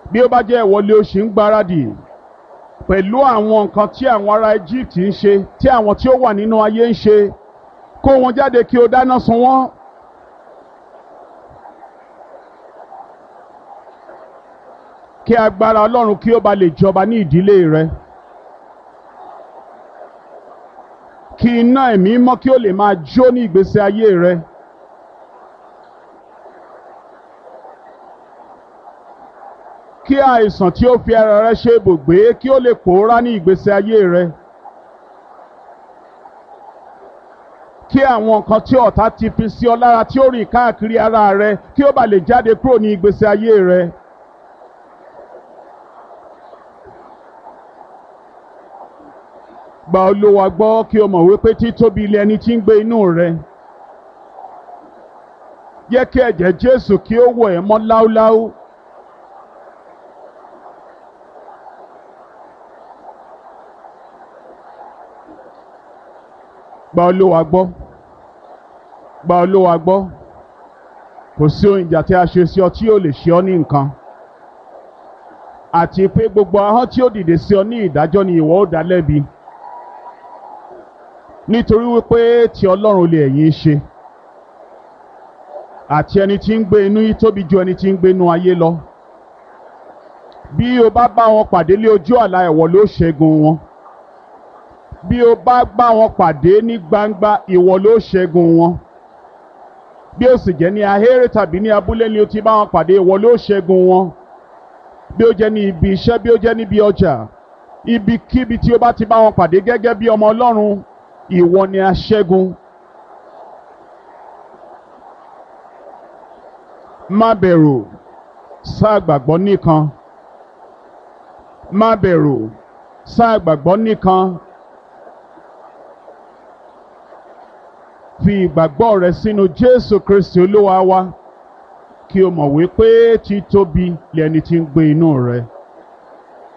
bí ó bá jẹ́ ìwọlé o ṣì ń gbáradì pẹ̀lú àwọn nǹkan tí àwọn ará Egypt ń ṣe tí àwọn tí ó wà nínú ayé ń ṣe kó wọn jáde kí o dáná sun wọ́n. kí agbára Ọlọ́run kí ó ba lè jọba ní ìdílé rẹ. kí iná ẹ̀mí mọ́ kí ó lè máa jó ní ìgbésí ayé rẹ. kí àìsàn tí ó fi ara rẹ ṣe ibùgbé kí ó lè pòórá ní ìgbésí ayé rẹ. kí àwọn nǹkan tí ọ̀tá ti fi sí ọ lára tí ó rìn káàkiri ara rẹ kí ó bá lè jáde kúrò ní ìgbésí ayé rẹ. gba Olúwa gbọ́ kí o mọ̀ wípé títóbi ilé ẹni tí ń gbé inú rẹ. Jẹ́ kí ẹ̀jẹ̀ Jésù kí ó wọ̀ ẹ́ mọ́ láúláú. Gba Olúwa gbọ́. Gba Olúwa gbọ́. Kò sí ohun ìjà tí a ṣe sí ọ tí yóò lè ṣe ọ ní nǹkan. Àti pé gbogbo ahọ́n tí ó dìde sí ọ ní ìdájọ́ ni ìwọ ó dá lẹ́bi nítorí wípé ti ọlọ́run lè ẹ̀yin ṣe àti ẹni tí ń gbé inú yìí tóbi ju ẹni tí ń gbé inú ayé lọ bí o bá bá wọn pàdé lé ojú àlá ẹ̀wọ̀ ló ṣẹ́gun wọn bí o bá bá wọn pàdé ní gbangba ìwọ ló ṣẹ́gun wọn bí o sì jẹ́ ní ahéré tàbí ní abúlé ni o ti bá wọn pàdé ìwọ ló ṣẹ́gun wọn bí o jẹ́ ní ibi iṣẹ́ bí o jẹ́ níbi ọjà ibikíbi tí o bá ti bá wọn pàdé gẹ́gẹ́ bí ọmọ ọlọ́run ìwọ ni aṣẹ́gun. má bẹ̀rù sáà gbàgbọ́ nìkan. má bẹ̀rù sáà gbàgbọ́ nìkan. fi ìgbàgbọ́ rẹ sínú Jésù Kristi Olúwa wa kí o mọ̀ wípé títóbi lẹni tí ń gbé inú rẹ.